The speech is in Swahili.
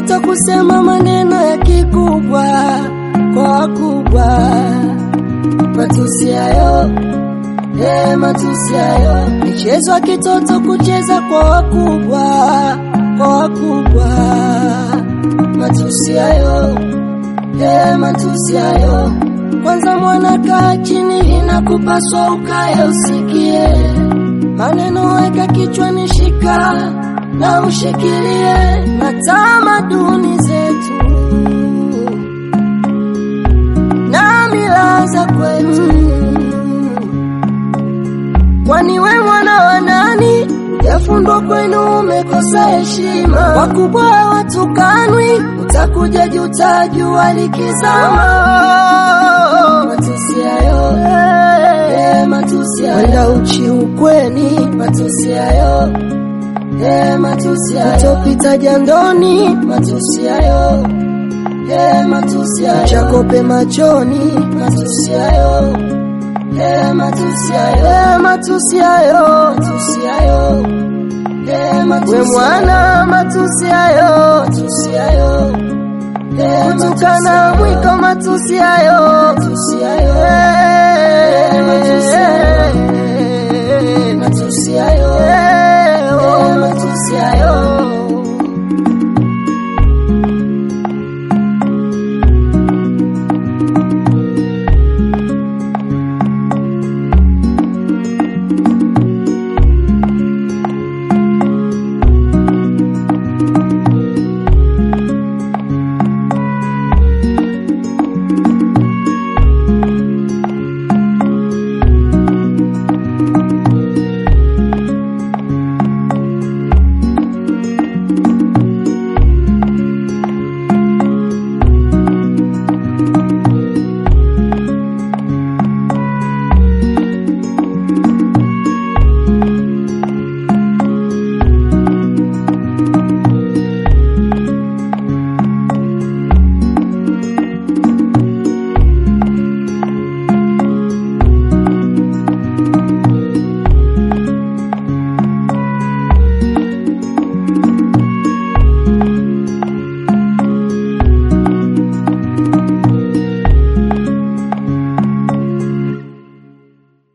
watoto kusema maneno ya kikubwa kwa wakubwa, matusi hayo eh, matusi hayo, michezo ya kitoto kucheza kwa wakubwa kwa wakubwa, matusi hayo eh, matusi hayo. Kwanza mwana, kaa chini, inakupaswa ukae usikie maneno, weka kichwani, shika na ushikilie na tamaduni zetu na mila za kwetu. Kwani we mwana wa nani? Yafundwa kwenu umekosa heshima, wakubwa hawatukanwi, utakuja juta jua likizama. Matusi hayo eh, matusi hayo, wenda uchi ukweni, matusi hayo eh, matusi hayo, utopita jandoni, matusi hayo eh, matusi hayo, chakope machoni, matusi hayo eh, matusi hayo eh, matusi hayo, matusi hayo eh, matusi we mwana, matusi hayo, matusi hayo eh, kutukana mwiko, matusi hayo, matusi hayo eh, matusi hayo, matusi hayo eh, matusi hayo